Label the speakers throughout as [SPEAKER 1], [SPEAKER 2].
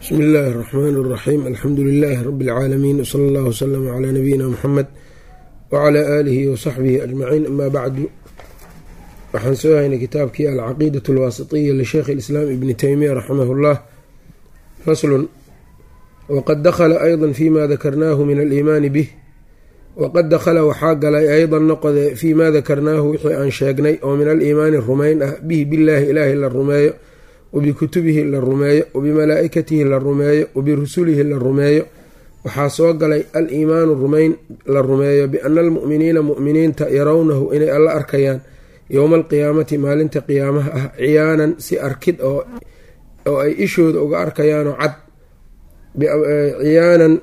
[SPEAKER 1] bsmi illaahi اraxmaan اraxiim alxamdu lilaahi rabi اlcaalamiin wsala allah wslama calaa nabiyina muxamed wacalaa aalihi wasaxbihi ajmaciin ama bacdu waxaan soo haynay kitaabkii alcaqiidat alwaasitiya lisheikh اlislaam ibni teymiya raximah اllah faslun waqad dakhala ayda fima dakarnaahu min aliimaani bih waqad dakhala waxaa galay aydan noqode fii ma dakarnaahu wixii aan sheegnay oo min aliimaani rumayn ah bihi billaahi ilaahay la rumeeyo wabikutubihi la rumeeyo wabimalaa-ikatihi la rumeeyo wabirusulihi la rumeeyo waxaa soo galay al-iimaanu rumayn la rumeeyo biana almu'miniina mu'miniinta yarawnahu inay alla arkayaan yowma alqiyaamati maalinta qiyaamaha ah ciyaanan si arkid oo ay ishooda uga arkayaanoo cad ciyaanan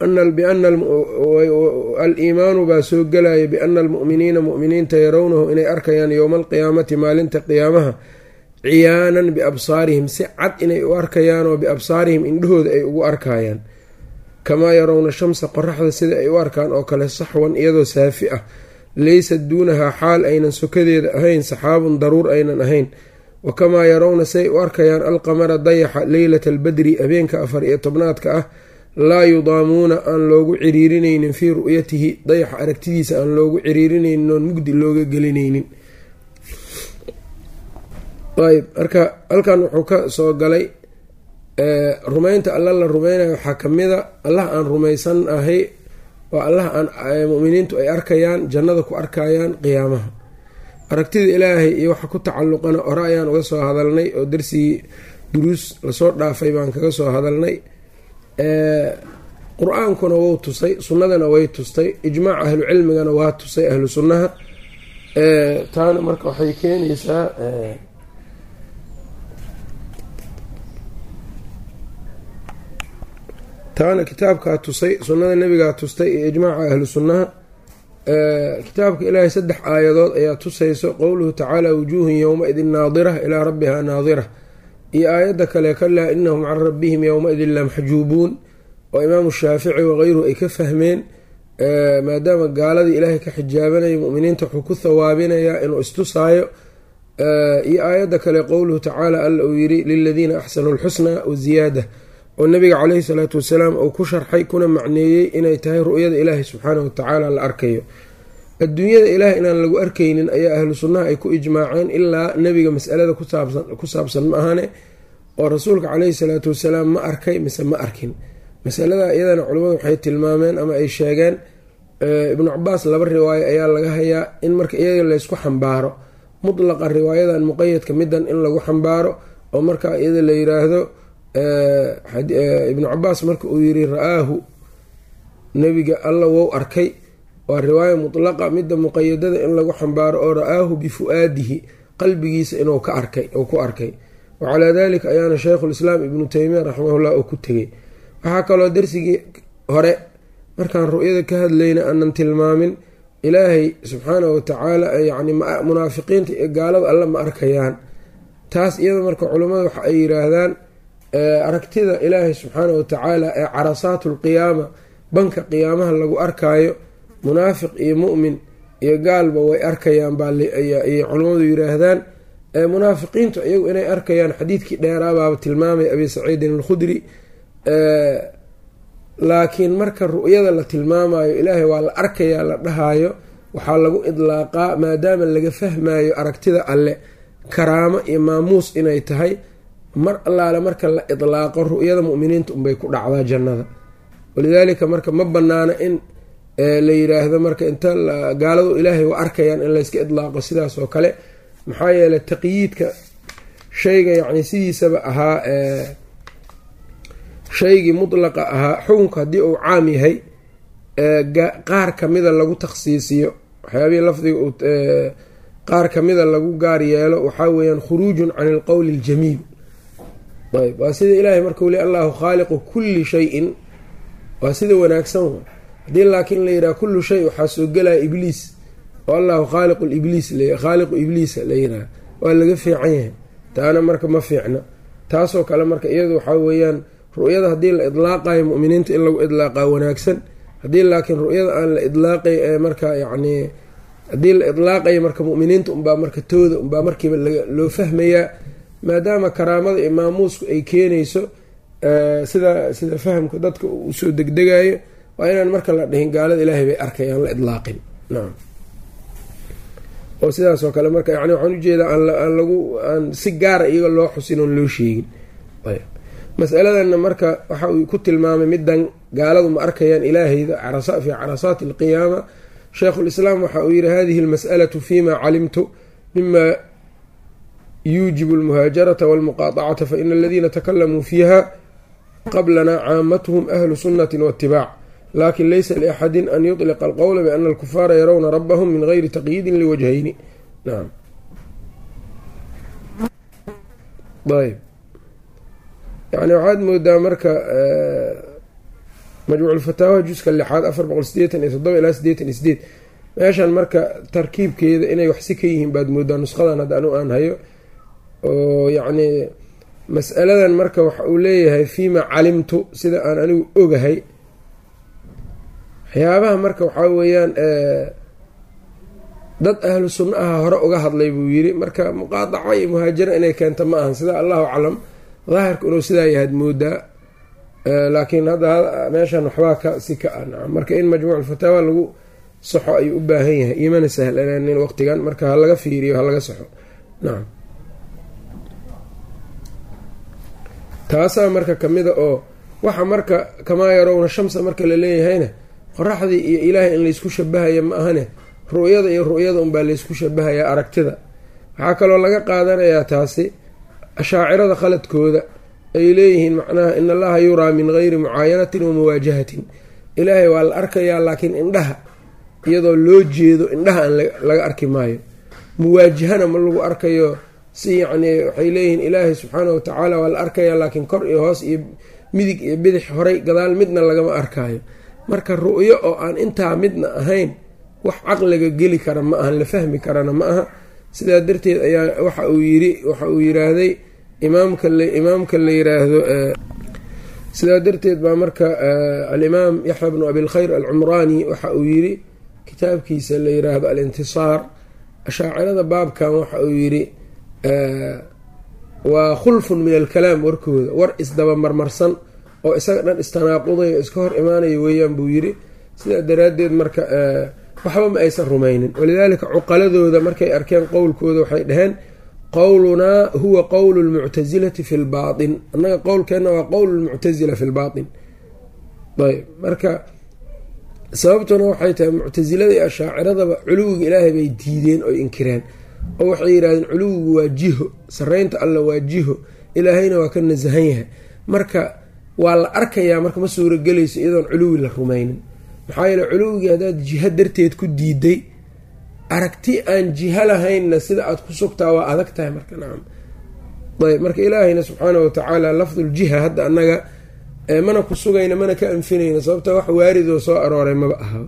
[SPEAKER 1] al-iimaanu baa soo galaya biana almu'miniina mu'miniinta yarawnahu inay arkayaan yowma alqiyaamati maalinta qiyaamaha ciyaanan biabsaarihim si cad inay u arkayaan oo biabsaarihim indhahooda ay ugu arkayaan kamaa yarawna shamsa qoraxda sida ay u arkaan oo kale saxwan iyadoo saafi ah laysa duunahaa xaal aynan sokadeeda ahayn saxaabun daruur aynan ahayn wa kamaa yarawna siay u arkayaan alqamara dayaxa leylata albadri habeenka afar iyo tobnaadka ah laa yudaamuuna aan loogu ciriirinaynin fii ru'yatihi dayaxa aragtidiisa aan loogu ciriirinaynin oon mugdi looga gelinaynin ayb marka halkan wuxuu ka soo galay rumaynta alla la rumaynayo waxaa kamida allah aan rumaysan ahay oo allah aan muminiintu ay arkayaan jannada ku arkayaan qiyaamaha aragtida ilaahay iyo waxa ku tacalluqana hore ayaan uga soo hadalnay oo darsigii duruus lasoo dhaafay baan kaga soo hadalnay qur-aankuna wou tusay sunnadana way tustay ijmaac ahlu cilmigana waa tusay ahlu sunnaha taana marka waxay keenaysaa taana kitaabkaa tusay sunnada nebigaa tustay iyo ijmaaca ahlu sunnaha kitaabka ilaahay saddex aayadood ayaa tusayso qowluhu tacaala wujuuhun yowma-idin naadira ilaa rabbihaa naadira iyo aayadda kale kalaa inahum can rabbihim yowma-idin lamxjuubuun oo imaamu shaafici wakayruhu ay ka fahmeen maadaama gaaladii ilaahay ka xijaabanaya muminiinta wuxuu ku thawaabinayaa inuu istusaayo iyo aayadda kale qowluhu tacaala alla uu yiri liladiina axsanuu lxusnaa waziyaada oo nabiga caleyhi salaatu wasalaam uu ku sharxay kuna macneeyey inay tahay ru'yada ilaahi subxaanahu watacaala la arkayo adduunyada ilaah inaan lagu arkaynin ayaa ahlu sunnaha ay ku ijmaaceen ilaa nebiga masalada ku saabsan ma ahane oo rasuulka caleyhi salaatu wasalaam ma arkay mise ma arkin masalada iyadana culimmadu waxay tilmaameen ama ay sheegeen ibnu cabaas laba riwaayo ayaa laga hayaa in marka iyaga laysku xambaaro mutlaqa riwaayadan muqayadka midan in lagu xambaaro oo marka iyada la yiraahdo ibnu cabaas marka uu yiri ra-aahu nebiga alla wou arkay waa riwaaya mutlaqa midda muqayadada in lagu xambaaro oo ra-aahu bifu-aadihi qalbigiisa inuu ka arkay uu ku arkay wacalaa dalika ayaana sheikhulislaam ibnu teymiya raximahullah uu ku tegay waxaa kaloo darsigii hore markaan ru'yada ka hadlayna aanan tilmaamin ilaahay subxaanahu watacaala yacni munaafiqiinta iyo gaalada alle ma arkayaan taas iyada marka culammada waxa ay yiraahdaan aragtida ilaahay subxaanahu watacaala ee carasaatu lqiyaama banka qiyaamaha lagu arkaayo munaafiq iyo mu'min iyo gaalba way arkayaan baayay culammadu yiraahdaan munaafiqiintu iyagu inay arkayaan xadiidkii dheeraabaaba tilmaamay abi saciidin alkhudri laakiin marka ru'yada la tilmaamayo ilaahay waa la arkayaa la dhahaayo waxaa lagu idlaaqaa maadaama laga fahmayo aragtida alle karaamo iyo maamuus inay tahay mar allaale marka la idlaaqo ru'yada mu'miniinta unbay ku dhacdaa jannada walidaalika marka ma banaano in la yiraahdo marka inta gaaladu ilaahay waa arkayaan in layska idlaaqo sidaas oo kale maxaa yeeley taqyiidka shayga yacni sidiisaba ahaa shaygii mutlaqa ahaa xukunka haddii uu caam yahay qaar kamida lagu takhsiisiyo waxyaabihii lafdiga qaar kamida lagu gaar yeelo waxaa weeyaan khuruujun can ilqowli aljamiil ayb waa sida ilaahay markuu le allahu khaaliqu kulli shayin waa sida wanaagsan haddii laakiin la yidhaha kullu shay waxaa soo gelaya ibliis oo allahu khaaliqu libliis khaaliqu ibliisa la yidhaha waa laga fiican yahay taana marka ma fiicna taasoo kale marka iyadu waxaa weeyaan ru'yada haddii la idlaaqayo mu'miniinta in lagu idlaaqaa wanaagsan haddii laakiin ru'yada aan la idlaaqay ee marka yacni haddii la idlaaqayo marka mu'miniinta unbaa marka tooda unbaa markiiba loo fahmayaa maadaama karaamada iyo maamuusku ay keenayso sida sida fahamka dadka usoo degdegayo waa inaan marka la dhihin gaalada ilaahay bay arkayaan la idlaaqin nacam oo sidaas oo kale marka yani waxaan ujeedaa aan lagu aan si gaara iyaga loo xusin oon loo sheegin masaladanna marka waxa uu ku tilmaamay midan gaaladu ma arkayaan ilaahayda fi carasaati alqiyaama sheikhulislaam waxa uu yihi hadihi almas'alatu fima calimtu mima yuujibu almuhaajarata walmuqaطacata faina aladiina takalamuu fiiha qablana caamatuhum ahlu sunati waitibaac lakin laysa liaxadi an yuطliqa alqowla biana alkufaara yarawna rabahum min gayri taqyiidin liwajhayni naam ayb yani waxaad moodaa marka majmuuculfataawaha juska lixaad afar boqol sideetan iyo toddoba ilaa sideetan iyo sideed meeshan marka tarkiibkeeda inay waxsi ka yihiin baad moodaa nusqadan hadda anu aan hayo oo yacni mas'aladan marka waxa uu leeyahay fiima calimtu sida aan anigu ogahay waxyaabaha marka waxaa weeyaan dad ahlu sunna aha hore uga hadlay buu yiri marka muqaadaca iyo muhaajara inay keento ma ahan sida allahu aclam daahirku inuu sidaa yahaad moodaa laakiin hadda meeshan waxbaa ka si ka ah nacam marka in majmuuc fataawa lagu saxo ayuu u baahan yahay imana sahlanaanin waqtigan marka ha laga fiiriyo ha laga saxo nacam taasaa marka kamida oo waxa marka kamaa yarowna shamsa marka laleeyahayna qoraxdii iyo ilaahay in laysku shabahaya ma ahane ru'yada iyo ru'yada unbaa laysku shabahayaa aragtida waxaa kaloo laga qaadanayaa taasi ashaacirada khaladkooda ay leeyihiin macnaha in allaha yuraa min gayri mucaayanatin wa muwaajahatin ilaahay waa la arkayaa laakiin indhaha iyadoo loo jeedo indhaha aan laga arki maayo muwaajahana ma lagu arkayo si yacnii waxay leeyihiin ilaahay subxaanah watacaala waa la arkayaa laakiin kor iyo hoos iyo midig iyo bidix horay gadaal midna lagama arkaayo marka ru'yo oo aan intaa midna ahayn wax caqliga geli kara ma ahan la fahmi karana ma aha sidaa darteed ayaa waxa uu yiri waxa uu yiraahday imaamka imaamka la yiraahdo sidaa darteed baa marka alimaam yaxya bnu abilkhayr alcumraani waxa uu yiri kitaabkiisa la yiraahdo alintisaar ashaacirada baabkan waxa uu yiri waa khulfun min alkalaam warkooda war isdabamarmarsan oo isaga dhan istanaaqudayo iska hor imaanaya weeyaan buu yiri sidaa daraaddeed marka waxba ma aysan rumaynin walidaalika cuqaladooda markay arkeen qowlkooda waxay dhaheen qowlunaa huwa qowlu lmuctasilati fi lbaatin annaga qowlkeenna waa qowlu lmuctasila fi lbaatin ayb marka sababtuna waxay tahay muctasilada iyo ashaaciradaba culuwiga ilaahay bay diideen oy inkireen oo waxay yidhahdeen culuwigu waa jiho sareynta alla waa jiho ilaahayna waa ka nasahan yahay marka waa la arkayaa marka ma suuragelayso iyadoon culuwi la rumaynin maxaa yeele culuwigii haddaad jiho darteed ku diiday aragti aan jiho lahaynna sida aada ku sugtaa waa adag tahay marka nacam ayb marka ilaahayna subxaana watacaala lafduljiha hadda annaga mana ku sugayna mana ka anfinayna sababta wax waaridoo soo arooray maba ahaba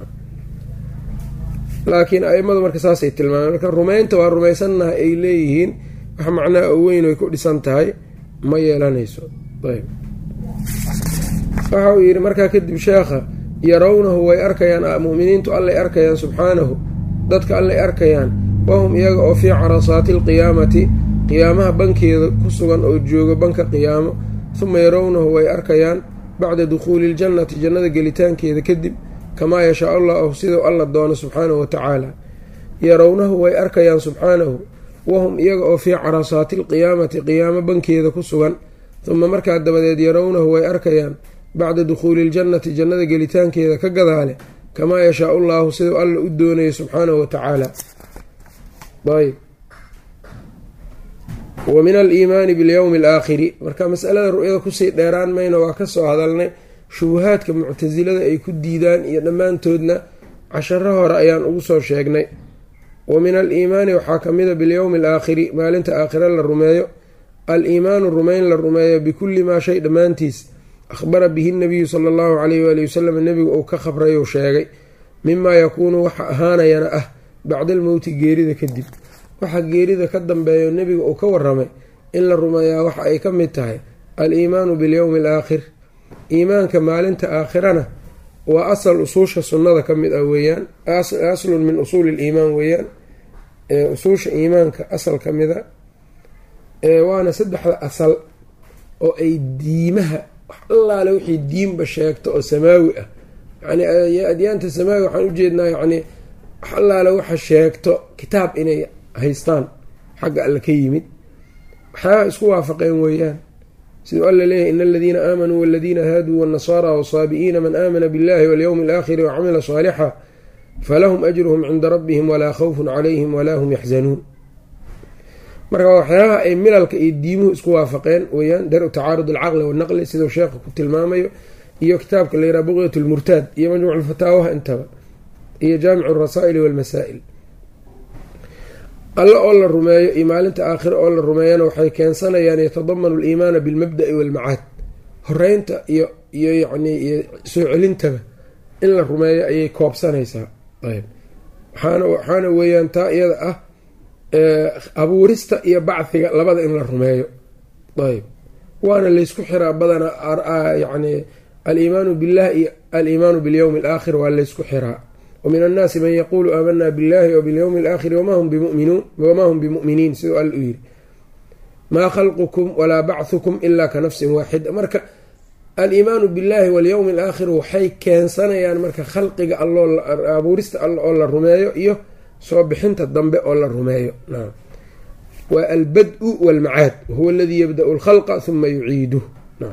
[SPEAKER 1] laakiin aimadu marka saasay tilmaameen marka rumaynta waa rumaysannaha ay leeyihiin wax macnaha oo weyn ay ku dhisan tahay ma yeelanayso ayb waxa uu yidhi markaa kadib sheekha yarawnahu way arkayaan muminiintu allay arkayaan subxaanahu dadka allay arkayaan wahum iyaga oo fii carasaati alqiyaamati qiyaamaha bankeeda ku sugan oo jooga banka qiyaamo huma yarawnahu way arkayaan bacda dukhuuli iljannati jannada gelitaankeeda kadib kamaa yashaa allahu siduu alla doono subxaanahu watacaala yarawnahu way arkayaan subxaanahu wahum iyaga oo fii carasaati alqiyaamati qiyaamo bankeeda ku sugan huma markaa dabadeed yarawnahu way arkayaan bacda dukhuuli iljannati jannada gelitaankeeda ka gadaale kamaa yashaau llaahu siduu alla u doonayo subxaanahu watacaala ayb wa min aliimaani bilyowmi alaakhiri marka masalada ru'yada kusii dheeraan mayna waa kasoo hadalnay shubuhaadka muctasilada ay ku diidaan iyo dhammaantoodna casharo hore ayaan ugu soo sheegnay wa min aliimaani waxaa kamida bilyowmi alaakhiri maalinta aakhira la rumeeyo al-iimaanu rumayn la rumeeyo bikulli maa shay dhammaantiis akhbara bihi nabiyu sala allahu caleyhi waali wasalam nebigu uu ka khabrayuu sheegay mimaa yakuunu waxa ahaanayana ah bacda almowti geerida kadib waxa geerida ka dambeeyo nebiga uu ka waramay in la rumeeyaa waxa ay ka mid tahay al-iimaanu bilyowmi alaakhir iimaanka maalinta aakhirana waa asal usuusha sunnada ka mid ah weeyaan aslun min usuuli liimaan weeyaan usuusha iimaanka asal ka mida waana saddexda asal oo ay diimaha wax allaale wixii diinba sheegto oo samaawi ah yani adyaanta samaawi waxaan ujeednaa yani wax allaale waxa sheegto kitaab inay haystaan xagga alle ka yimid waxyaabaha isku waafaqeen weeyaan siduu alla leeyahy in aladiina aamanuu waladiina haaduu wاnnasaara wsaabi'iina man aamana biاllahi walyowmi alaakhiri wacamila saalixa falahum ajruhum cinda rabbihim walaa khawfun calayhim walaa hum yaxzanuun marka waxyaabaha ay milalka iyo diimuhu isku waafaqeen weeyaan daru tacaarud alcaqli wanaqli siduu sheekha ku tilmaamayo iyo kitaabka la yiraha buqyat lmurtaad iyo majmuc lfataawaha intaba iyo jaamic alrasaa'ili walmasaa'il alle oo la rumeeyo iyo maalinta aakhire oo la rumeeyana waxay keensanayaan yatadamanu aliimaana bilmabda'i walmacaad horeynta iyo iyo yacni iyo soo celintaba in la rumeeyo ayay koobsanaysaa ayb waxaana waxaana weeyaan taa iyada ah abuurista iyo bacdiga labada in la rumeeyo ayb waana laysku xiraa badanaa yani aliimaanu billah iyo aliimaanu bilyowmi alaakhir waa laysku xiraa wamin annaasi man yaquulu aamanaa billahi wabilyowmi alaakhiri wamaa hum bimu'miniin siduu alla u yiri maa khalqukum walaa bachukum ilaa ka nafsin waaxida marka aliimaanu billahi walyowmi alaakhir waxay keensanayaan marka khalqiga alloo abuurista all oo la rumeeyo iyo soo bixinta dambe oo la rumeeyo waa albad-u walmacaad wahuwa aladii yabda-u lkhalqa huma yuciiduh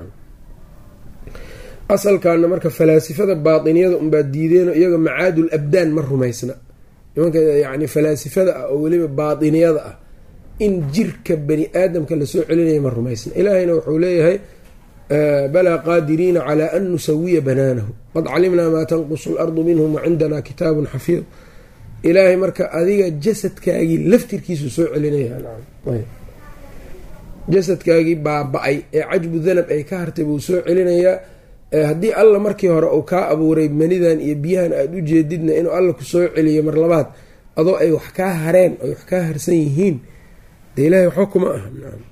[SPEAKER 1] asalkaana marka falaasifada baatiniyada unbaa diideeno iyaga macaadul abdaan ma rumaysna nimanka yani falaasifada ah oo weliba baatiniyada ah in jirka bani aadamka lasoo celinaya ma rumaysna ilaahayna wuxuu leeyahay balaa qaadiriina calaa an nusawiya banaanahu qad calimnaa maa tanqusu lardu minhum wacindana kitaabun xafiid ilaahay marka adiga jasadkaagii laftirkiisu soo celinaya jasadkaagii baaba-ay ee cajbu danab ay ka hartay buu soo celinayaa haddii alla markii hore uu kaa abuuray manidan iyo biyahan aada u jeedidna inuu alla ku soo celiyo mar labaad adoo ay wax kaa hareen ay wax kaa harsan yihiin dee ilaahay waxba kuma aha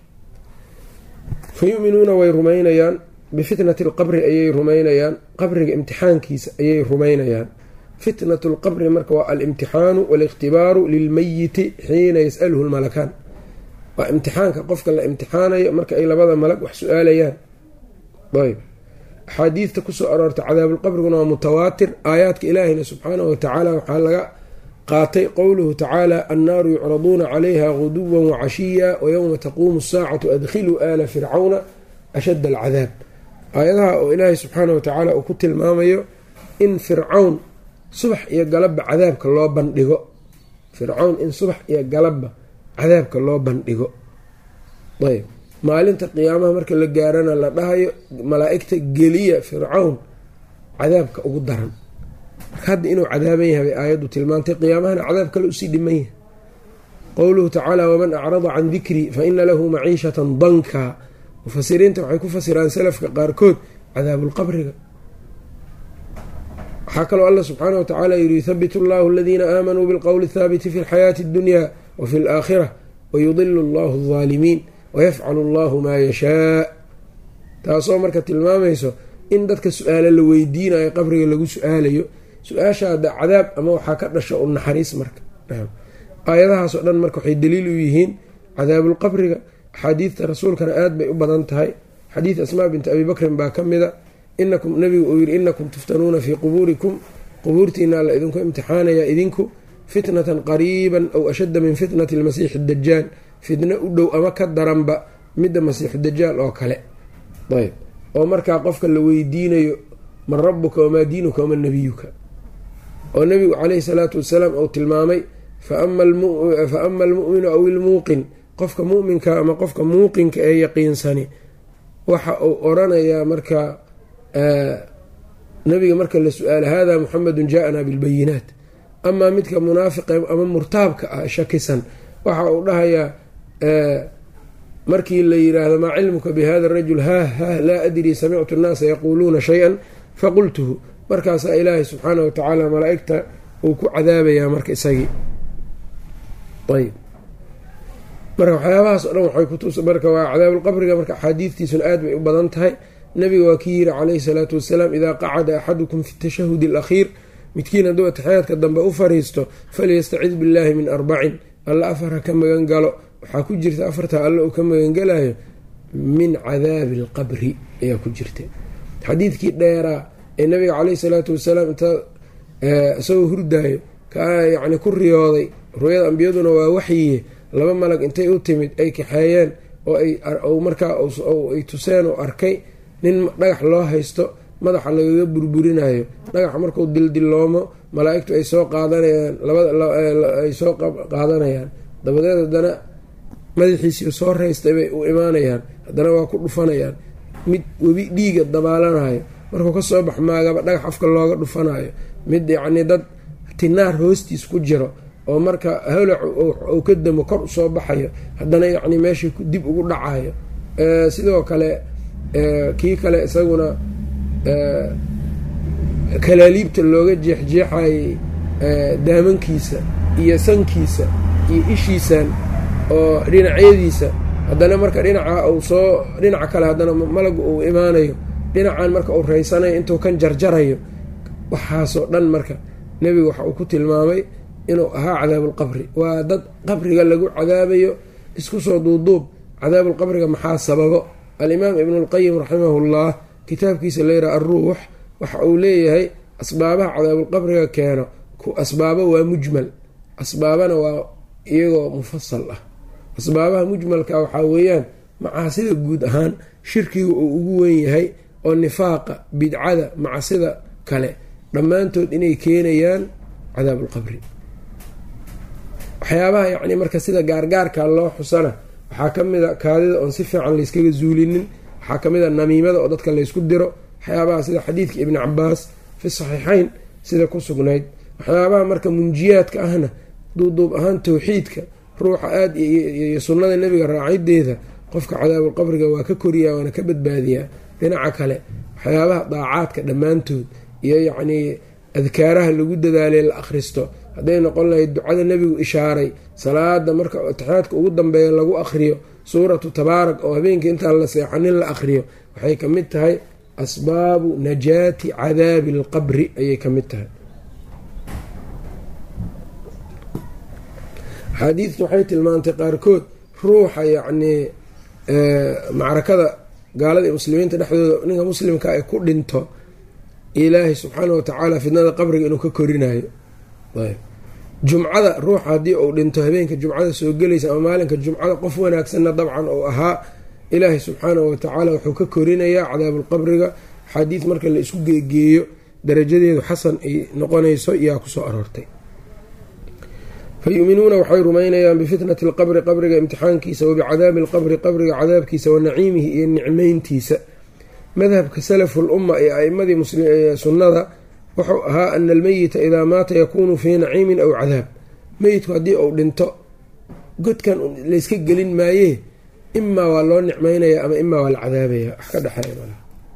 [SPEAKER 1] fa yuminuuna way rumaynayaan bifitnati alqabri ayay rumaynayaan qabriga imtixaankiisa ayay rumaynayaan fitnatu lqabri marka waa alimtixaanu waaliktibaaru lilmayiti xiina yasaluhu lmalakaan waa imtixaanka qofka la imtixaanayo marka ay labada malag wax su-aalayaan ayb axaadiidta kusoo aroortay cadaabulqabriguna waa mutawaatir aayaadka ilaahina subxaanahu watacaala waxaa laga qaatay qowluhu tacaala annaaru yucraduuna calayha guduwan wacashiya wayowma taquumu asaacatu adkhiluu aala fircawna ashadda alcadaab aayadaha oo ilaahay subxaanah watacaala uu ku tilmaamayo in fircawn subax iyo galabba cadaabka loo bandhigo fircawn in subax iyo galabba cadaabka loo bandhigo ayb maalinta qiyaamaha marka la gaarana la dhahayo malaa-igta geliya fircawn cadaabka ugu daran marka hadda inuu cadaaban yahay bay aayaddu tilmaantay qiyaamahana cadaab kale usii dhiman yahay qowluhu tacaala waman acrada can dikrii fa ina lahu maciishatan danka mufasiriinta waxay ku fasiraan salafka qaarkood cadaabulqabriga waxaa kaloo alla subxaana watacaala yiri yuthabitu allahu aladiina aamanuu bilqowli athaabiti fi lxayaati addunya wa fi alaakhira wayudilu allahu aldaalimiin wayafcalu allahu maa yashaa taasoo marka tilmaamayso in dadka su-aalo la weydiinayo qabriga lagu su-aalayo su-aashaada cadaab ama waxaa ka dhasha u naxariis marka aayadahaasoo dhan marka waxay daliil u yihiin cadaabulqabriga axaadiidta rasuulkana aad bay u badan tahay xadiid asmaa binti abi bakrin baa ka mida inakum nabigu uu yiri inakum tuftanuuna fii qubuurikum qubuurtiina la idinku imtixaanayaa idinku fitnatan qariiban aw ashadda min fitnati lmasiixi dajaal fitno u dhow ama ka daranba midda masiixu dajaal oo kale ayb oo markaa qofka la weydiinayo man rabuka wamaa diinuka waman nabiyuka oo nabigu caleyhi salaatu wasalaam uu tilmaamay fa ama almu'minu aw ilmuuqin qofka mu'minka ama qofka muuqinka ee yaqiinsani waxa uu oranayaa marka nabiga marka la su-aala hada muxamedun jaaana bilbayinaat amaa midka munaafiqa ama murtaabka ah shakisan waxa uu dhahayaa markii la yiraahdo maa cilmuka bihada rajul ha ha laa adrii samictu nnaasa yaquuluuna shay-an faqultuhu markaasaa ilaahay subxaana wa tacaala malaa-igta uu ku cadaabayaa marka isagii ayb marka waxyaabahaas o dhan waxay kutus marka waa cadaabulqabriga marka axaadiidtiisuna aad bay u badan tahay nabiga waa kii yiri calayhi salaatu wasalaam idaa qacada axadukum fi tashahudi alakhiir midkiin hadduu atixyaadka dambe u fariisto falyastacid billaahi min arbacin alla afar ha ka magan galo waxaa ku jirta afarta alle uu ka magangalayo min cadaabi alqabri ayaa ku jirta xadiidkii dheeraa ee nabiga caleyhi salaatu wasalaam intaa isagoo hurdaayo ka yacni ku riyooday ruuyada ambiyaduna waa waxyiye laba malag intay u timid ay kaxeeyeen oo ay markaa ay tuseen oo arkay nin dhagax loo haysto madaxa lagaga burburinayo dhagaxa markuu dildiloomo malaa-igtu ay soo qaadanayaan labadaay soo qaadanayaan dabadeed haddana madaxiisii soo raystay bay u imaanayaan haddana waa ku dhufanayaan mid webi dhiiga dabaalanayo markuu kasoo bax maagaba dhagax afka looga dhufanayo mid yacnii dad tinaar hoostiis ku jiro oo marka holac uu ka damo kor usoo baxayo haddana yacni meeshii dib ugu dhacayo sidoo kale kii kale isaguna kalaaliibta looga jeexjeexayay daamankiisa iyo sankiisa iyo ishiisan oo dhinacyadiisa haddana marka dhinaca uu soo dhinaca kale haddana malagu uu imaanayo dhinacan marka uu raysanayo intuu kan jarjarayo waxaasoo dhan marka nebigu waxa uu ku tilmaamay inuu ahaa cadaabulqabri waa dad qabriga lagu cadaabayo isku soo duuduub cadaabulqabriga maxaa sababo alimaam ibnulqayim raximahullah kitaabkiisa layidhaha alruux waxa uu leeyahay asbaabaha cadaabulqabriga keeno asbaabo waa mujmal asbaabana waa iyagoo mufasal ah asbaabaha mujmalka waxaa weeyaan macaasida guud ahaan shirkiga uu ugu weyn yahay oo nifaaqa bidcada macsida kale dhammaantood inay keenayaan cadaabulqabri waxyaabaha yacni marka sida gaargaarka loo xusana waxaa ka mid a kaadida oon si fiican layskaga zuulinin waxaa ka mid a namiimada oo dadka laysku diro waxyaabaha sida xadiidka ibni cabaas fi saxiixayn sida ku sugnayd waxyaabaha marka munjiyaadka ahna duuduub ahaan towxiidka ruuxa aada iyo sunnada nebiga raacideeda qofka cadaabulqabriga waa ka koriyaa waana ka badbaadiyaa dhinaca kale waxyaabaha daacaadka dhammaantood iyo yacnii adkaaraha lagu dadaalay la akhristo hadday noqon lahayd ducada nebigu ishaaray salaada marka atixyaadka ugu dambeeya lagu akhriyo suuratu tabaarak oo habeenkii intaan la seexanin la akhriyo waxay ka mid tahay asbaabu najaati cadaabi alqabri ayay ka mid tahay axaadiidtu waxay tilmaantay qaarkood ruuxa yacnii macrakada gaalada iyo muslimiinta dhexdooda ninka muslimka ay ku dhinto ilaahay subxaana wa tacaala fidnada qabriga inuu ka korinayo jumcada ruuxa haddii uu dhinto habeenka jumcada soo gelaysa ama maalinka jumcada qof wanaagsanna dabcan uu ahaa ilaahay subxaana wa tacaala wuxuu ka korinayaa cadaabulqabriga xadiid marka la isku geegeeyo darajadeedu xasan ay noqonayso yaa kusoo aroortay fa yuuminuuna waxay rumaynayaan bifitnati alqabri qabriga imtixaankiisa wabicadaabi alqabri qabriga cadaabkiisa wa naciimihi iyo nicmeyntiisa madhabka salafu lumma ee aimadii sunnada wuxuu ahaa ana almeyita idaa maata yakuunu fii naciimin aw cadaab meyitku haddii uu dhinto godkan layska gelin maayee imaa waa loo nicmeynaya ama imaa waa la cadaabaya wax ka dhexeeya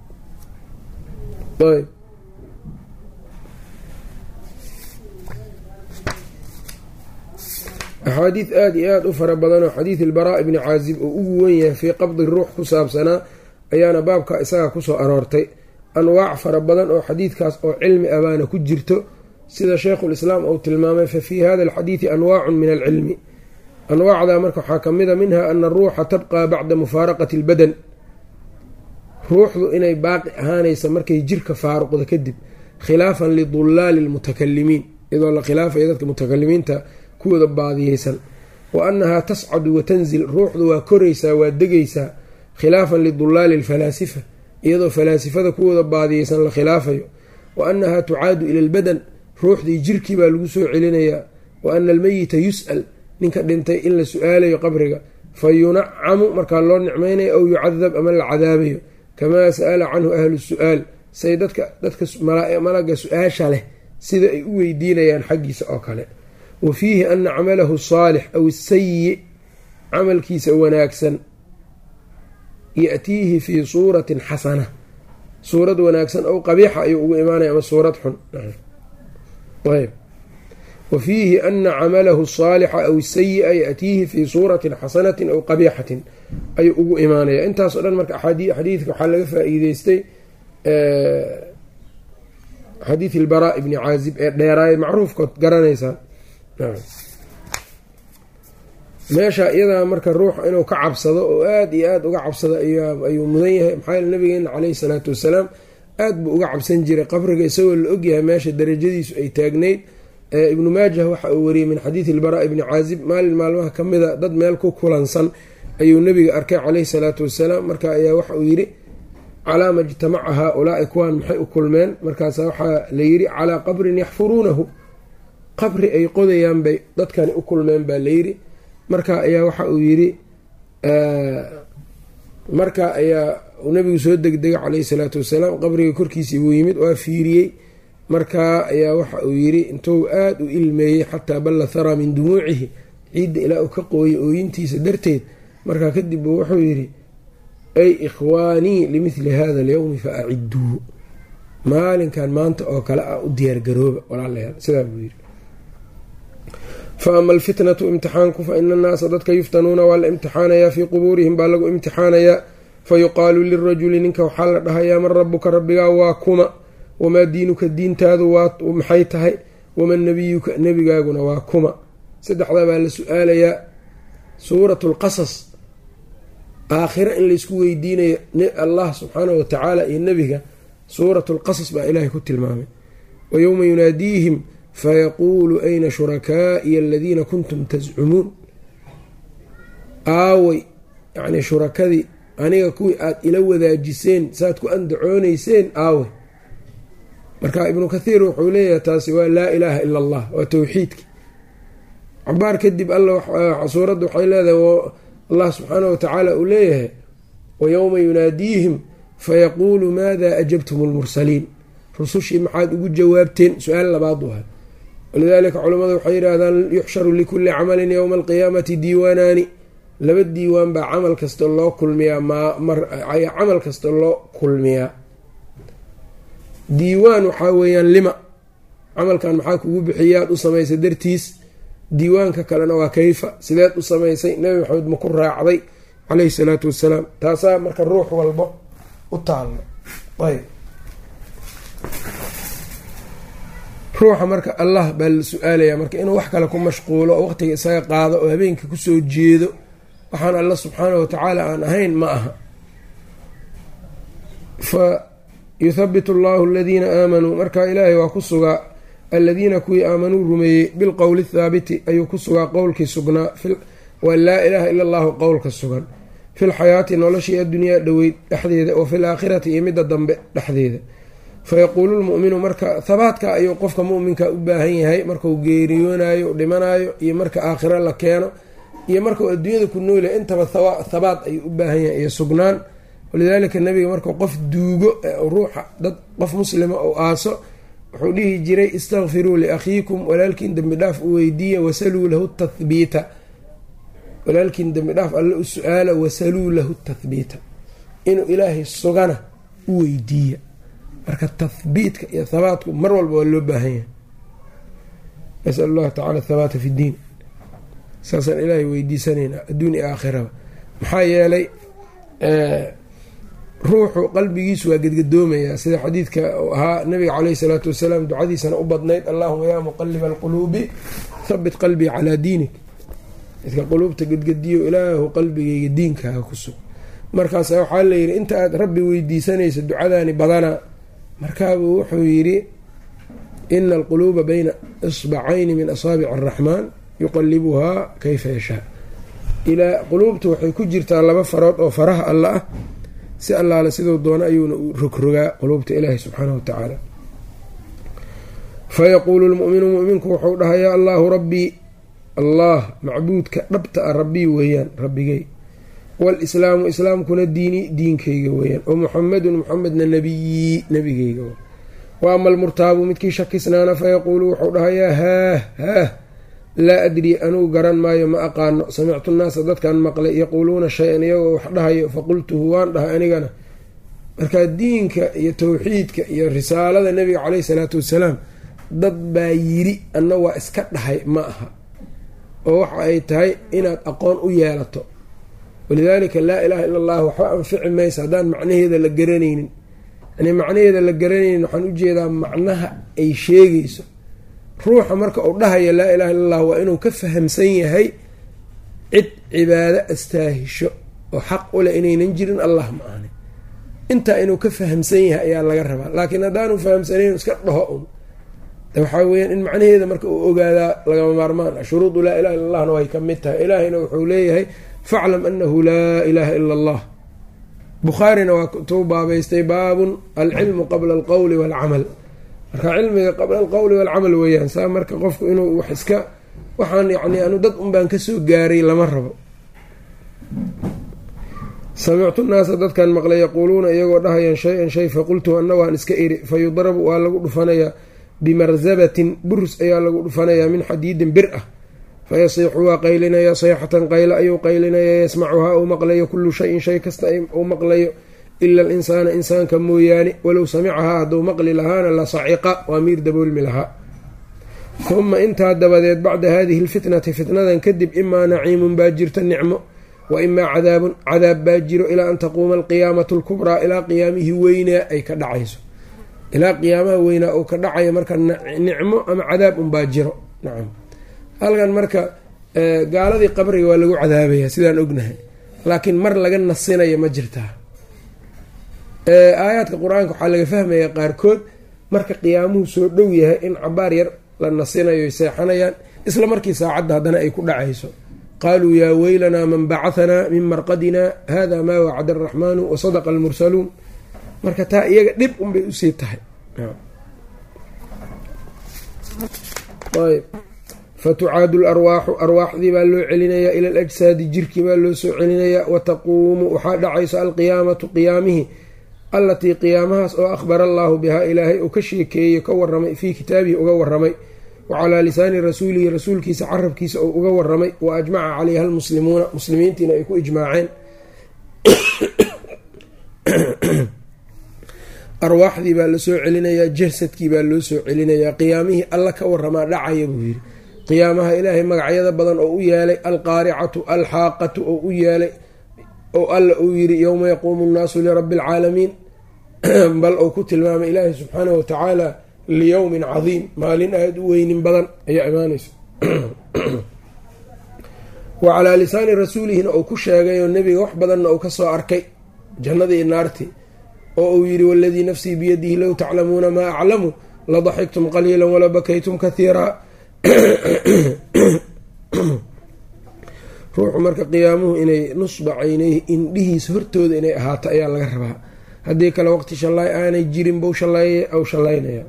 [SPEAKER 1] axaadiid aada iyo aada u fara badan oo xadiid ilbaraa bni caazib oo ugu wen yahay fii qabdi ruux ku saabsanaa ayaana baabka isaga kusoo aroortay anwaac fara badan oo xadiidkaas oo cilmi abaana ku jirto sida sheikhulislaam uu tilmaamay fa fii hada alxadiidi anwaacun min alcilmi anwaacdaa marka waxaa ka mid a minha ana aruuxa tabqaa bacda mufaaraqati albadan ruuxdu inay baaqi ahaanaysa markay jirka faaruqda kadib khilaafan lidullaali lmutakalimiin iyadoo la khilaafaya dadka mutakalimiinta kuwooda baadiyeysan wa annahaa tascadu wa tanzil ruuxdu waa koraysaa waa degaysaa khilaafan lidullaali alfalaasifa iyadoo falaasifada kuwooda baadiyeysan la khilaafayo wa annahaa tucaadu ila albadan ruuxdii jirkii baa lagu soo celinayaa wa ana almeyita yus'al ninka dhintay in la su-aalayo qabriga fa yunacamu markaa loo nicmaynayo aw yucadab ama la cadaabayo kamaa sa'ala canhu ahlu su-aal say dadka dadka malaga su-aasha leh sida ay u weydiinayaan xaggiisa oo kale wa fiihi ana camalahu saalix aw isayi camalkiisa wanaagsan yatiihi fii suuratin xasana suurad wanaagsan ow qabiixa ayuu ugu imaanaya ama suurad xun ayb wa fiihi ana camalahu saalixa aw isayi-a yaatiihi fii suuratin xasanatin aw qabiixatin ayuu ugu imaanaya intaasoo dhan marka xadiidka waxaa laga faa-iideystay xadiid ilbaraa ibni caazib ee dheeraay macruufkood garanaysaan meesha iyadaa marka ruuxa inuu ka cabsado oo aada iyo aada uga cabsado ayuu mudan yahay maxaa yeele nabigeena caleyhi salaatu wasalaam aad buu uga cabsan jiray qabriga isagoo la ogyahay meesha darajadiisu ay taagnayd ibnu maajah waxa uu wariyey min xadiidi ilbaraa ibni caazib maalin maalmaha ka mida dad meel ku kulansan ayuu nebiga arkay caleyhi salaatu wasalaam marka ayaa waxa uu yidhi calaa ma ijtamaca haa-ulaai kuwaan maxay u kulmeen markaasa waxaa la yidhi calaa qabrin yaxfuruunahu qabri ay qodayaan bay dadkani u kulmeen baa layidhi marka ayaa waxa uu yidhi marka ayaa nabigu soo degdegay caleyhi salaatu wasalaam qabriga korkiisii buu yimid waa fiiriyey markaa ayaa waxa uu yidhi intuu aada u ilmeeyey xataa balla haraa min dumuucihi ciidda ilaa uu ka qooyay ooyintiisa darteed markaa kadib buu wuxuu yidhi ay ikhwaanii limithli hada alyowmi fa acidduu maalinkan maanta oo kale ah u diyaargarooba walaalayaal sidaa buu yidhi fa ama alfitnatu imtixaanku fa ina annaasa dadka yuftanuuna waa la imtixaanayaa fii qubuurihim baa lagu imtixaanayaa fa yuqaalu lirajuli ninka waxaa la dhahayaa man rabuka rabbigaa waa kuma wamaa diinuka diintaadu waa maxay tahay waman nabiyuka nebigaaguna waa kuma saddexdaa baa la su-aalayaa suuratu lqasas aakhira in laysku weydiinayo allah subxaanahu watacaala iyo nebiga suuratu lqasas baa ilaahay ku tilmaamay wa yowma yunaadiihim fayaquulu ayna shurakaa'iya aladiina kuntum tascumuun aaway yacnii shurakadii aniga kuwii aada ila wadaajiseen saaad ku andacoonayseen aaway marka ibnu kathiir wuxuu leeyahay taasi waa laa ilaaha ila allah waa towxiidki cabaar kadib alla suuradda waxay leedahay allah subxaanah watacaala uu leeyahay wa yowma yunaadiihim fayaquulu maada ajabtum lmursaliin rusushii maxaad ugu jawaabteen su-aal labaad waha walidaalika culimmadu waxay yidhaahdaan yuxsharu likulli camalin yowma alqiyaamati diiwaanaani laba diiwaan baa camal kasta loo kulmiyaa camal kasta loo kulmiyaa diiwaan waxaa weeyaan lima camalkan maxaa kugu bixiyaad u samaysay dartiis diiwaanka kalena waa kayfa sideed u samaysay nebi maxamed ma ku raacday caleyhi salaatu wasalaam taasaa marka ruux walba u taallo ayb ruuxa marka allah baa la su-aalaya marka inuu wax kale ku mashquulo oo waqtiga isaga qaado oo habeenka kusoo jeedo waxaan alla subxaanahu watacaala aan ahayn ma aha fa yuthabitu allahu aladiina aamanuu marka ilaahay waa ku sugaa aladiina kuwii aamanuu rumeeyey bilqowli thaabiti ayuu ku sugaa qowlkii sugnaa waa laa ilaaha ila allahu qowlka sugan filxayaati noloshii addunyaa dhoweyd dhexdeeda wa fil aakhirati iyo midda dambe dhexdeeda fayaquulu lmu'minu marka habaadka ayuu qofka muminka u baahan yahay markau geeriyoonayo dhimanayo iyo marka aakhiro la keeno iyo markau adduunyada ku noolyahay intaba habaad ayuu u baahan yahay iyo sugnaan walidaalika nabiga markuu qof duugo ruuxa dad qof muslima ou aaso wuxuu dhihi jiray istakfiruu liakhiikum walaalkiin dembi dhaaf u weydiiya wasaluu lahu tathbiita walaalkiin dembi dhaaf alle u su-aala wasaluu lahu tathbiita inuu ilaahay sugana u weydiiya marka tahbiitka iyo habaatku mar walba waa loo baahan yahay nasal allahu tacala thabaata fi ddiin saasaan ilaahay weydiisanaynaa adduun iyo aakhiraba maxaa yeelay ruuxu qalbigiisu waa gedgadoomayaa sida xadiidka ahaa nabiga caleyhi salaatu wasalaam ducadiisana u badnayd allahuma yaa muqaliba alquluubi thabit qalbii calaa diinik midka quluubta gedgediyo ilaahu qalbigayga diinkaaga ku sug markaasa waxaa layidhi inta aad rabbi weydiisanaysa ducadaani badanaa markaabuu wuxuu yidhi ina alquluuba bayna isbacayni min asaabici araxmaan yuqalibuhaa kayfa yashaa ilaa quluubta waxay ku jirtaa laba farood oo faraha alla ah si allaale siduu doono ayuuna u rogrogaa quluubta ilaahi subxaanahu watacaala fayaquulu lmu'minu mu'minku wuxuu dhahayaa allaahu rabbii allah macbuudka dhabta a rabbii weeyaan rabbigay walislaamu islaamkuna diini diinkayga weeyaan wa muxamedun muxamedna nabiyii nabigayga wa ama almurtaabu midkii shakisnaana fayaquulu wuxuu dhahayaa haah haah laa adrii anugu garan maayo ma aqaano samictu nnaasa dadkan maqlay yaquuluuna shay-an iyagoo wax dhahayo faqultuhu waan dhahay anigana markaa diinka iyo towxiidka iyo risaalada nebiga caleyhi salaatu wasalaam dad baa yiri anna waa iska dhahay ma aha oo waxa ay tahay inaad aqoon u yeelato walidaalika laa ilaaha ila allah waxba anfici maysa haddaan macnaheeda la garanaynin yani macnaheeda la garanaynin waxaan ujeedaa macnaha ay sheegayso ruuxa marka uu dhahaya laa ilaha illa allah waa inuu ka fahamsan yahay cid cibaado astaahisho oo xaq u leh inaynan jirin allah ma ahni intaa inuu ka fahamsan yahay ayaa laga rabaa laakiin haddaanu fahamsanayn iska dhaho un waxaa weyaan in macnaheeda marka uu ogaadaa lagama maarmaan ah shuruudu laa ilaha illa allahna way ka mid tahay ilaahayna wuxuu leeyahay faclam anahu laa ilaaha ila allah bukhaarina waa tuu baabaystay baabun alcilmu qabla alqowli waalcamal marka cilmiga qabla alqowli waalcamal weeyaan saa marka qofku inuu wax iska waxaan yani anu dad un baan kasoo gaaray lama rabo samictu naasa dadkan maqlay yaquuluuna iyagoo dhahayaan shay-an shay faqultu anna waan iska iri fa yudrabu waa lagu dhufanayaa bimarzabatin burus ayaa lagu dhufanayaa min xadiidin bir ah fayasiixu waa qaylinaya sayxatan qaylo ayuu qaylinaya yasmacuhaa uu maqlayo kullu shayin shay kasta uu maqlayo ila alinsaana insaanka mooyaane walow samicahaa hadduu maqli lahaana la saciqa waa miir daboolmi lahaa uma intaa dabadeed bacda haadihi lfitnati fitnadan kadib imaa naciimun baa jirta nicmo wa imaa cadaabun cadaab baa jiro ilaa an taquuma alqiyaamatu lkubraa ilaa qiyaamihii weynaa ay ka dhacayso ilaa qiyaamaha weynaa uu ka dhacayo marka nicmo ama cadaab unbaa jiro nacam halkan marka gaaladii qabriga waa lagu cadaabaya sidaan ognahay laakiin mar laga nasinayo ma jirtaa aayaadka qur-aanka waxaa laga fahmaya qaarkood marka qiyaamuhu soo dhow yahay in cabaar yar la nasinayo seexanayaan isla markii saacadda haddana ay ku dhacayso qaaluu yaa weylanaa man bacahanaa min marqadina hada maa wacada araxmaanu wasadaqa almursaluun marka taa iyaga dhib unbay usii tahay ayb fatucaadu larwaaxu arwaaxdii baa loo celinayaa ila alajsaadi jirkii baa loo soo celinayaa wataquumu waxaa dhacayso alqiyaamatu qiyaamihii allatii qiyaamahaas oo akhbara allaahu bihaa ilaahay uu ka sheekeeyey ka waramay fii kitaabihi uga waramay wa calaa lisaani rasuulihi rasuulkiisa carabkiisa uu uga waramay wa ajmaca calayha almuslimuuna muslimiintiina ay ku ijmaaceen arwaaxdii baa lasoo celinayaa jasadkii baa loo soo celinayaa qiyaamihii alla ka waramaa dhacaya buu yidhi qiyaamaha ilaahay magacyada badan oo u yeelay alqaaricatu alxaaqatu oo u yeelay oo alla uu yidhi yowma yaquumu nnaasu lirabbi alcaalamiin bal uu ku tilmaamay ilaahay subxaanahu watacaala liyowmin cadiim maalin aada u weynin badan ayaa imaanaysa wa calaa lisaani rasuulihina uu ku sheegay oo nebiga wax badanna uu kasoo arkay jannadii iyo naartii oo uu yidhi waladii nafsii biyadihi low taclamuuna maa aclamu ladaxiktum qaliila wala bakaytum kathiiraa ruuxu marka qiyaamuhu inay nusba caynayhi indhihiisa hortooda inay ahaato ayaa laga rabaa haddii kale waqti shallaay aanay jirin bou shallay aw shallaynaya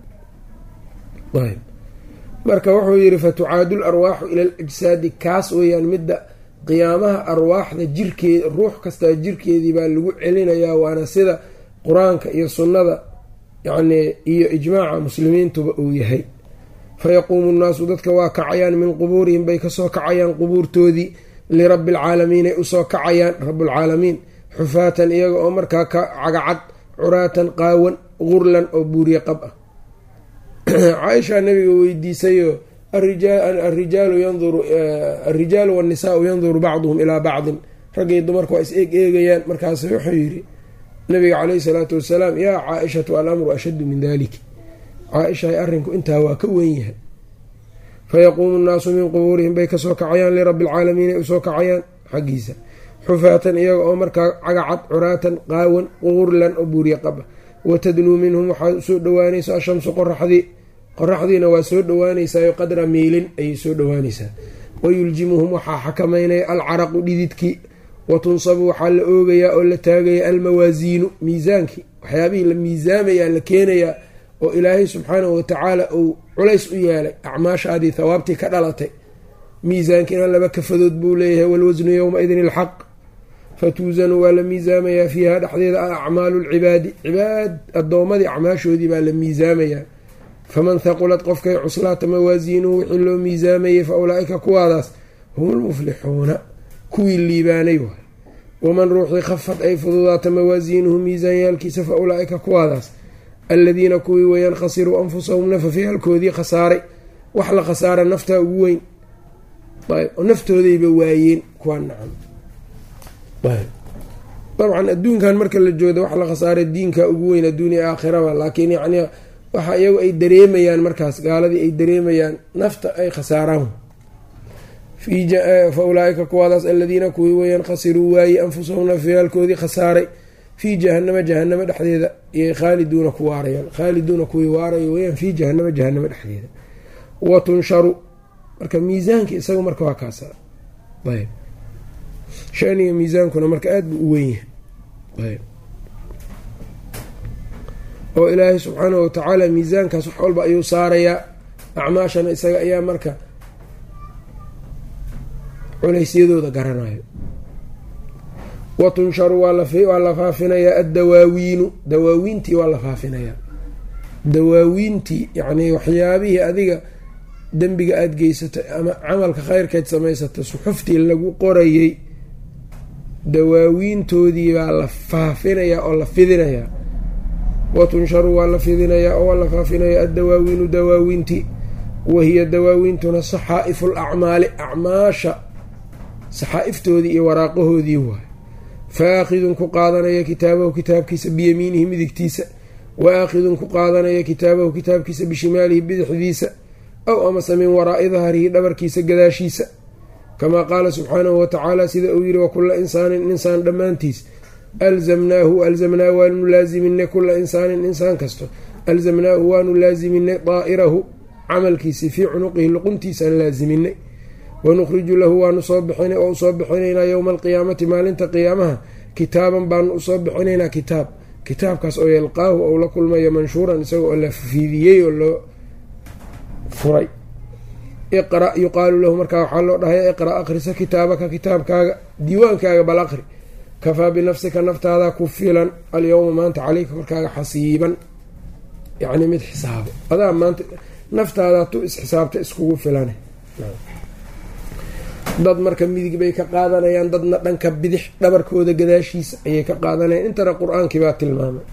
[SPEAKER 1] ayb marka wuxuu yidhi fatucaadu larwaaxu ila alajsaadi kaas weeyaan midda qiyaamaha arwaaxda jirkeed ruux kastaa jirkeedii baa lagu celinayaa waana sida qur-aanka iyo sunnada yacnii iyo ijmaaca muslimiintuba uu yahay fayaquumu nnaasu dadka waa kacayaan min qubuurihim bay kasoo kacayaan qubuurtoodii lirabbi alcaalamiin ay usoo kacayaan rabbulcaalamiin xufaatan iyaga oo markaa ka cagacad curaatan qaawan gurlan oo buuriye qab ah caaisha nabiga weydiisayoo arijaalu yanduru alrijaalu waannisaau yanduru bacduhum ilaa bacdin raggay dumarka waa is eeg eegayaan markaas wuxuu yidhi nabiga caleyhi salaatu wasalaam yaa caaishatu alamru ashaddu min dalik caaishahay arrinku intaa waa ka weyn yahay fayaquumu nnaasu min qubuurihim bay kasoo kacayaan lirabbi alcaalamiin ay usoo kacayaan xaggiisa xufaatan iyaga oo markaa cagacad curaatan qaawan qurlan oo buuriye qaba watadnuu minhum waxaa usoo dhowaanaysa ashamsu qoraxdii qoraxdiina waa soo dhowaanaysaao qadra miilin ayay soo dhowaanaysaa wayuljimuhum waxaa xakamaynaya alcaraqu dhididkii watunsabu waxaa la oogayaa oo la taagaya almawaasiinu miisaankii waxyaabihii la miisaamayaa la keenayaa oo ilaahay subxaanahu watacaala uu culays u yeelay acmaashaadii thawaabtii ka dhalatay miisaankiina laba kafadood buu leeyahay walwasnu yowma-idin ilxaq fatuusanu waa la miisaamayaa fiiha dhexdeeda acmaalu lcibaadi cibaad addoommadii acmaashoodii baa la miisaamayaa faman thaqulat qofkay cuslaata mawaasiinuhu wixii loo miisaamayay fa ulaa-ika kuwaadaas hum lmuflixuuna kuwii liibaanay waay waman ruuxii khafad ay fududaata mawaasiinuhu miisaanyaalkiisa fa ulaa-ika kuwaadaas aladiina kuwii weeyaan khasiruu anfusahum nafafyaalkoodii khasaaray wax la khasaara naftaa ugu weyn ayb oo naftoodayba waayeen kuwaa nacam dabcan adduunkan marka la jooda wax la khasaaray diinka ugu weyn adduuniya aakhiraba laakiin yacni waxa iyagu ay dareemayaan markaas gaaladii ay dareemayaan nafta ay khasaaraan fa ulaaika kuwaadaas aladiina kuwii weyaan khasiruu waayey anfusahum nafyaalkoodii khasaaray fii jahanama jahanamo dhexdeeda iyay khaaliduuna ku waarayaan khaaliduuna kuwii waaraya weyaan fii jahanama jahanamo dhexdeeda wa tunsharu marka miisaanka isaga marka waa kaasa ayb shaniga miisaankuna marka aada buu u weyn yahay ayb oo ilaahay subxaanahu watacaala miisaankaas wax walba ayuu saarayaa acmaashana isaga ayaa marka culeysyadooda garanayo wa tunsharu waa la faafinayaa addawaawiinu dawaawiintii waa la faafinayaa dawaawiintii yacnii waxyaabihii adiga dembiga aada geysatay ama camalka kheyrkeed samaysatay suxuftii lagu qorayey dawaawiintoodii baa la faafinayaa oo la fidinayaa wa tunsharu waa la fidinayaa oo waa la faafinayaa addawaawiinu dawaawiintii wahiya dawaawiintuna saxaa'ifu lacmaali acmaasha saxaa'iftoodii iyo waraaqahoodii waayo faakhidun ku qaadanaya kitaabahu kitaabkiisa biyamiinihi midigtiisa wa aakhidun ku qaadanaya kitaabahu kitaabkiisa bishimaalihi bidixdiisa aw amase min waraa'i dahrihi dhabarkiisa gadaashiisa kamaa qaala subxaanahu watacaala sida uu yidhi wakula insaanin insaan dhammaantiis alzamnaahu alzamnaa waanu laasiminay kula insaanin insaan kasto alzamnaahu waanu laasiminay daa'irahu camalkiisii fii cunuqihi luquntiisaan laasiminay wanukhriju lahu waanu soo bixinay oo usoo bixinaynaa yowma alqiyaamati maalinta qiyaamaha kitaaban baanu usoo bixinaynaa kitaab kitaabkaas oo yalqaahu ou la kulmayo manshuuran isaga oo la fiidiyey oo loo furay iqra yuqaalu lahu markaa waxaa loo dhahaya iqra' akrisa kitaabaka kitaabkaaga diiwaankaaga bal aqri kafaa binafsika naftaadaa ku filan alyowma maanta caleyka korkaaga xasiiban yacni mid xisaabo adaa maanta naftaadaa tu isxisaabta iskugu filan dad marka midig bay ka qaadanayaan dadna dhanka bidix dhabarkooda gadaashiisa ayay ka qaadanayaan intana qur-aankii baa tilmaamay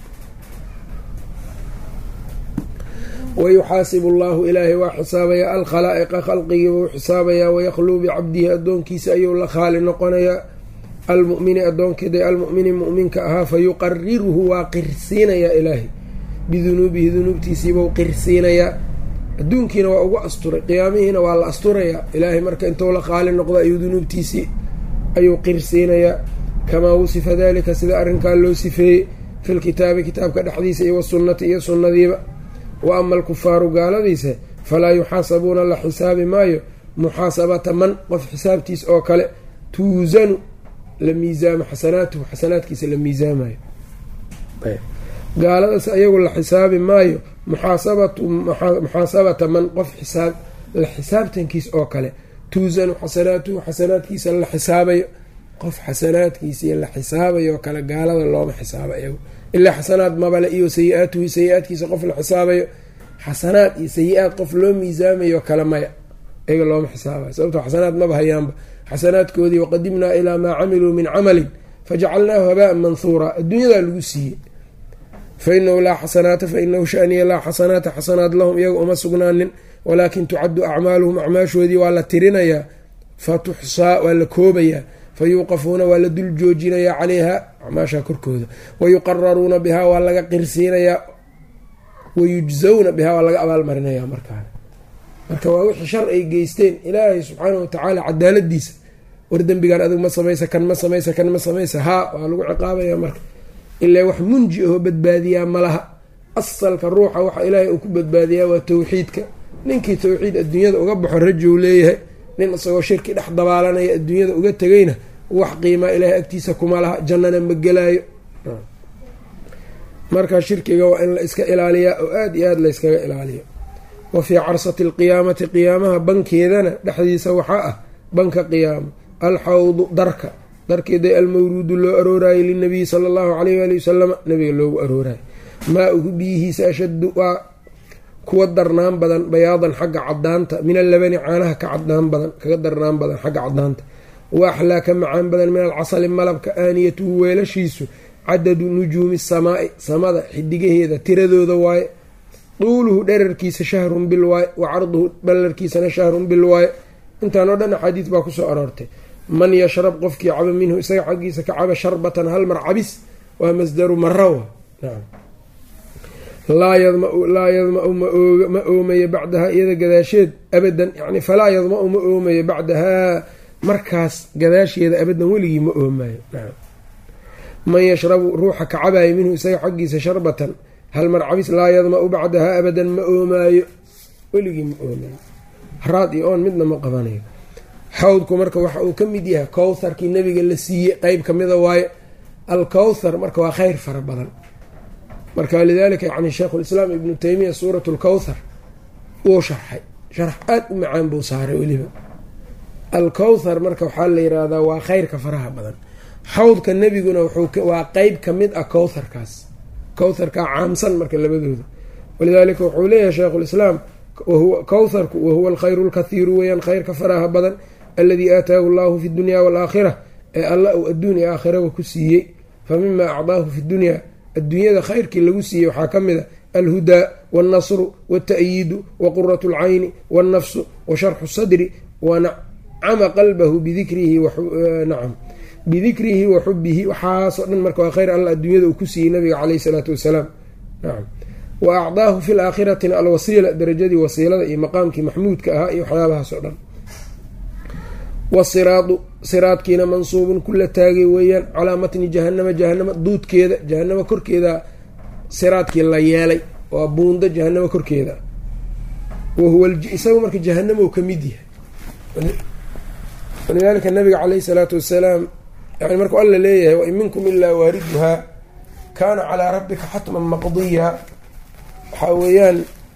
[SPEAKER 1] wayuxaasibu allahu ilaahay waa xisaabayaa alkhalaa'iqa khalqigiiba u xisaabayaa wayaqluu bicabdihi addoonkiisa ayuu la khaali noqonayaa almumini addoonkeeda almumini muminka ahaa fa yuqariruhu waa qirsiinayaa ilaahay bidunuubihi dunuubtiisiibau qirsiinayaa adduunkiina waa ugu asturay qiyaamihiina waa la asturayaa ilaahay marka intuu la qaali noqdo ayuu dunuubtiisii ayuu qirsiinayaa kamaa wusifa dalika sida arrinkaa loo sifeeyey filkitaabi kitaabka dhexdiisa iyo wasunnati iyo sunnadiiba wa ama alkufaaru gaaladiisa falaa yuxaasabuuna la xisaabi maayo muxaasabata man qof xisaabtiis oo kale tuusanu la miisaamo xasanaatuhu xasanaadkiisa la miisaamayo gaaladaas ayagu la xisaabi maayo muxaasabatu muxaasabata man qof xisaab la xisaabtankiis oo kale tuusanu xasanaatuhu xasanaadkiisa la xisaabayo qof xasanaadkiisa la xisaabayo oo kale gaalada looma xisaabo iyagu ilaa xasanaad mabale iyo sayi-aatuhu sayi-aadkiisa qof la xisaabayo xasanaad iyo sayi-aad qof loo miisaamayo kale maya iyaga looma xisaabayo sababtoo xasanaad maba hayaanba xasanaadkoodii waqadimnaa ilaa maa camiluu min camalin fajacalnaahu habaan manhuuraa adduunyadaa lagu siiyey fa inahu laa xasanaata fa inahu shaniya laa xasanaata xasanaad lahum iyaga uma sugnaanin walaakin tucaddu acmaaluhum acmaashoodii waa la tirinayaa fa tuxsaa waa la koobayaa fa yuuqafuuna waa la dul joojinayaa calayha acmaashaa korkooda wayuqararuuna bihaa waa laga qirsiinayaa wayujzawna bihaa waa laga abaalmarinayaa markaan marka waa wixii shar ay geysteen ilaahay subxaanahu watacaala cadaaladiisa war dembigaan adigu ma samaysa kan ma samaysa kan ma samaysa haa waa lagu ciqaabaya marka ilaa wax munji ahoo badbaadiyaa malaha asalka ruuxa waxa ilaahay uu ku badbaadiyaa waa towxiidka ninkii towxiid adduunyada uga baxo rajow leeyahay nin isagoo shirki dhex dabaalanaya adduunyada uga tegayna wax qiimaa ilaahay agtiisa kuma laha jannana ma gelaayo marka shirkiga waa in la iska ilaaliyaa oo aada iyo aada layskaga ilaaliyo wa fii carsati alqiyaamati qiyaamaha bankeedana dhexdiisa waxaa ah banka qiyaamo alxawdu darka darkeeda almawruudu loo arooraayo linabiyi sala allahu caleyh waali wasalama nabiga loogu arooraayo maa-uhu biyihiisa ashaddu waa kuwa darnaan badan bayaadan xagga cadaanta min allabani caanaha ka cadnaan badan kaga darnaan badan xagga cadaanta wa axlaa ka macaan badan min alcasali malabka aaniyatuhu weelashiisu cadadu nujuumi samaa'i samada xidigaheeda tiradooda waaye duuluhu dherarkiisa shahrun bil waaye wa carduhu ballarkiisana shahrun bil waaye intaan oo dhan axaadiis baa kusoo aroortay man yashrab qofkii caba minhu isaga xaggiisa ka caba sharbatan hal mar cabis waa masdaru marawa nacam laa yadma-u ma oomayo bacdahaa iyada gadaasheed abadan yani falaa yadma-u ma oomayo bacdahaa markaas gadaasheeda abadan weligii ma oomayo man yashrabu ruuxa kacabayo minhu isaga xaggiisa sharbatan hal marcabis laa yadma-u bacdahaa abadan ma oomaayo weligii ma oomayo raad iyo oon midna ma qabanayo xawdku marka waxa uu ka mid yahay kowtharkii nabiga la siiyey qeyb kamida waayo alkowthar marka waa kheyr fara badan marka lidalika yani sheikhulislaam ibnu teymiya suurat lkowthar wuu sharxay sharx aada u macaan buu saaray weliba alkowthar marka waxaa la yiraahdaa waa kheyrka faraha badan xawdka nebiguna waa qeyb kamid ah kowtharkaas kowtharkaa caamsan marka labadooda walidaalika wuxuu leeyahay sheikhulislaam kowtharku wahuwa alkhayru lkathiiru weyaan kheyrka faraha badan aladii aataahu allahu fi dunya waalaakhira ee alla uu adduun iyo aakhiraba ku siiyey fa mima acdaahu fi dunyaa adduunyada khayrkii lagu siiyey waxaa ka mid a alhudaa wاlnasru wاlta'yiidu waquratu اlcayni wاlnafsu washarxu sadri wanacama qalbahu bidikrihi nacam bidikrihi wa xubihi waxaasoo dhan marka waa khayr alla adduunyada uu ku siiyey nabiga caleyh isalaatu wasalaam nacam wa acdaahu fi laakhiratina alwasiila darajadii wasiilada iyo maqaamkii maxmuudka ahaa iyo waxyaabahaas oo dhan wasiraadu siraadkiina mansuubun kula taagay weeyaan calaa matni jahanama jahanama duudkeeda jahanama korkeeda siraadkii la yeelay waa buundo jahanamo korkeeda wahuwa isagu marka jahanamo ka mid yahay walidaalika nabiga caleyhi salaatu wasalaam yani markuu alla leeyahay wain minkum ilaa waariduhaa kaana calaa rabbika xatman maqdiya waxaa weeyaan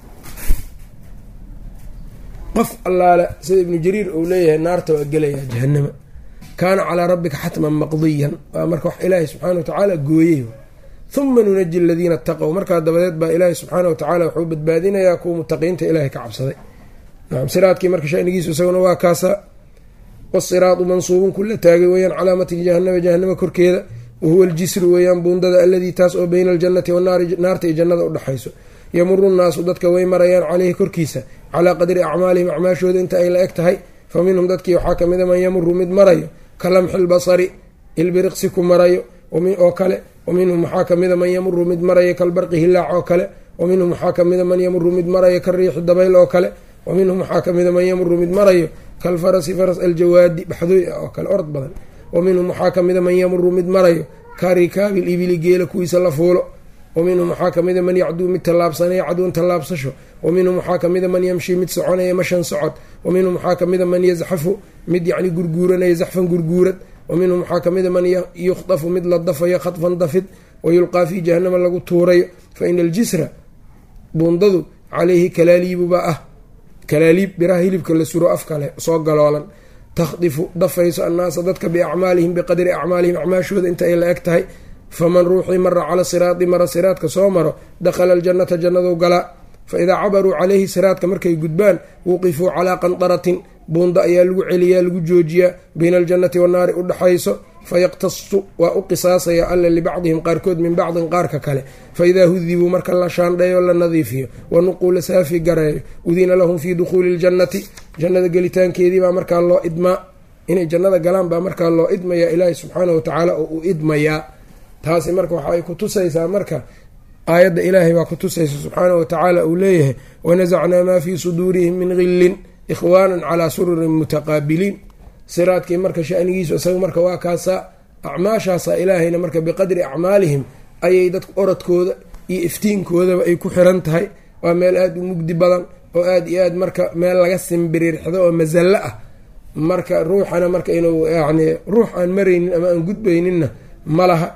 [SPEAKER 1] qof allaale sida ibnu jariir uu leeyahay naarta waa gelayaa jahanama kaana calaa rabbika xatman maqdiyan waa marka wax ilaahay subxaana watacaala gooyey huma nunaji aladiina ataqow markaa dabadeed baa ilaahay subxaana watacaala wuxuu badbaadinayaa kuwa mutaqiinta ilaahay ka cabsaday nacam siraadkii marka shanigiisu isaguna waa kaasa wasiraadu mansuubun kula taagay weeyaan calaa matni jahanama jahanama korkeeda wahuwa aljisru weeyaan buundada aladii taas oo beyna aljannati wanaari naarta iyo jannada udhexayso yamuru nnaasu dadka way marayaan caleyhi korkiisa calaa qadri acmaalihim acmaashooda inta ay la eg tahay fa minhum dadkii waxaa ka mida man yamuru mid marayo ka lamxi lbasari ilbiriqsi ku marayo oo kale wa minhum waxaa kamida man yamuru mid marayo kalbarqi hilaac oo kale wa minhum waxaa kamida man yamuru mid marayo kariixi dabayl oo kale wa minhum waxaa kamida man yamuru mid marayo kalfarasi faras aljawaadi baxdooy ah oo kale orod badan wa minhum waxaa kamida man yamuru mid marayo karikaabil ibili geela kuwiisa la fuulo wa minhum waxaa kamida man yacduu mid tallaabsanaya cadwan tallaabsasho wa minhum waxaa kamida man yamshi mid soconaya mashan socod wa minhum waxaa kamida man yazxafu mid yacni gurguuranaya zaxfan gurguurad wa minhum waxaa kamida man yukhdafu mid la dafayo khadfan dafid wa yulqaa fii jahanama lagu tuurayo fa ina aljisra buundadu caleyhi kalaaliibubaa ah kalaaliib biraha hilibka la suro afkale soo galoolan takhdifu dafayso annaasa dadka biacmaalihim biqadri acmaalihim acmaashooda inta ay la eg tahay faman ruuxii mara cala siraadi mara siraadka soo maro dakhala aljannata jannaduu galaa fa idaa cabaruu caleyhi siraadka markay gudbaan wuqifuu calaa qandaratin buunda ayaa lagu celiyaa lagu joojiyaa bayna aljannati wannaari u dhexayso fayaqtasu waa u qisaasaya alla libacdihim qaarkood min bacdin qaarka kale fa idaa hudibuu marka la shaandheeyo la nadiifiyo wanuquu la saafi gareeyo udina lahum fii dukhuuli ljannati jannada gelitaankeedii baa markaa loo idmaa inay jannada galaan baa markaa loo idmayaa ilaahi subxaanahu watacaala oo uu idmayaa taasi marka waxa ay ku tusaysaa marka aayadda ilaahay baa ku tusaysa subxaanahu watacaala uu leeyahay wanasacnaa maa fii suduurihim min gillin ikhwaanan calaa sururin mutaqaabiliin siraadkii marka shanigiisu isaga marka waa kaasaa acmaashaasa ilaahayna marka biqadri acmaalihim ayay dadku orodkooda iyo iftiinkoodaba ay ku xiran tahay waa meel aada u mugdi badan oo aada iyo aad marka meel laga simbiriirxdo oo masallo ah marka ruuxana marka inuu yacni ruux aan maraynin ama aan gudbayninna ma laha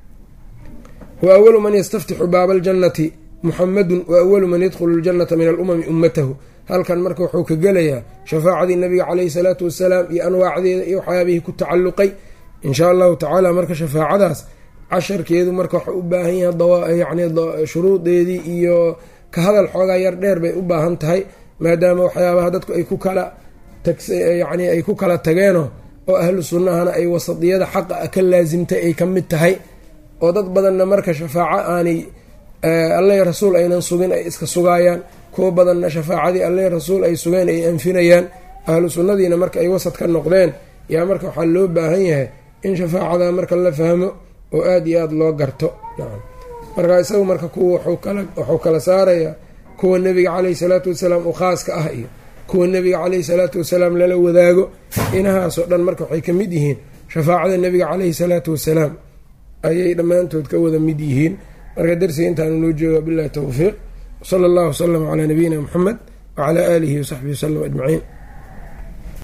[SPEAKER 1] wa awalu man yastaftixu baaba aljannati muxamadun wa awalu man yadkhulu ljannata min alumami ummatahu halkan marka wuxuu ka gelayaa shafaacadii nabiga caleyhi salaatu wasalaam iyo anwaacdeeda iyo waxyaabihii ku tacalluqay inshaa allahu tacaala marka shafaacadaas casharkeedu marka waxau u baahan yahay yani shuruudeedii iyo ka hadal xoogaa yar dheer bay u baahan tahay maadaama waxyaabaha dadku ay ku kala yani ay ku kala tageenoo oo ahlu sunnahana ay wasadiyada xaqa ka laasimtay ay ka mid tahay oo dad badanna marka shafaaco aanay alla rasuul aynan sugin ay iska sugaayaan kuwo badanna shafaacadii alle rasuul ay sugeen ay anfinayaan ahlu sunnadiina marka ay wasad ka noqdeen yaa marka waxaa loo baahan yahay in shafaacada marka la fahmo oo aada iyo aada loo garto markaa isagu marka kuwa wuxuu kala saarayaa kuwa nebiga caleyhi salaatu wasalaam u khaaska ah iyo kuwa nebiga caleyhi salaatu wasalaam lala wadaago inahaasoo dhan marka waxay ka mid yihiin shafaacada nebiga caleyhi salaatu wasalaam ayay dhammaantood ka wada mid yihiin marka darsiga intaanu noo jooga billahi towfiiq wsala allahu wasalam calaa nabiyina muxamed wacalaa aalihi wasaxbihi wasalam ajmaciin